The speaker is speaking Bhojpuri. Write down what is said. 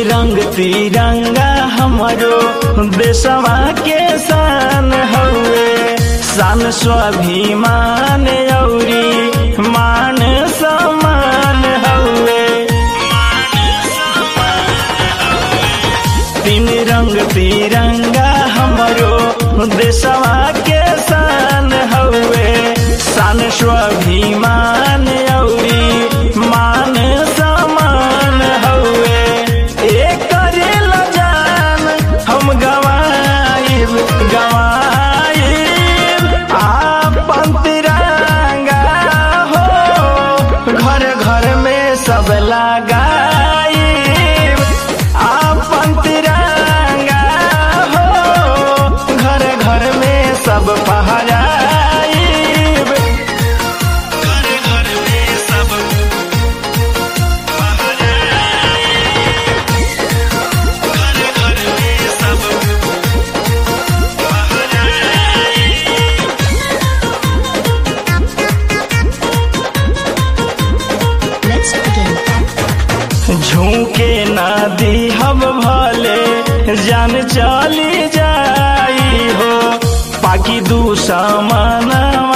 रंग तिरंगा हमारो देशवा के शान हउए शान स्वाभिमान औरी मान सम्मान हउए तीन रंग तिरंगा हमारो देशवा के शान हउए शान स्वाभिमान औरी मान सम्मान हउए एकरे लजान हम गवाइब गवाइब आपन तिरंगा हो घर घर में सब लगाइब आपन तिरंगा हो घर घर में सब पहराइब घर घर में सब घर घर में सब Let's begin. झूके ना दी हम भले जान चली जाई हो पाकि दुश्मनवा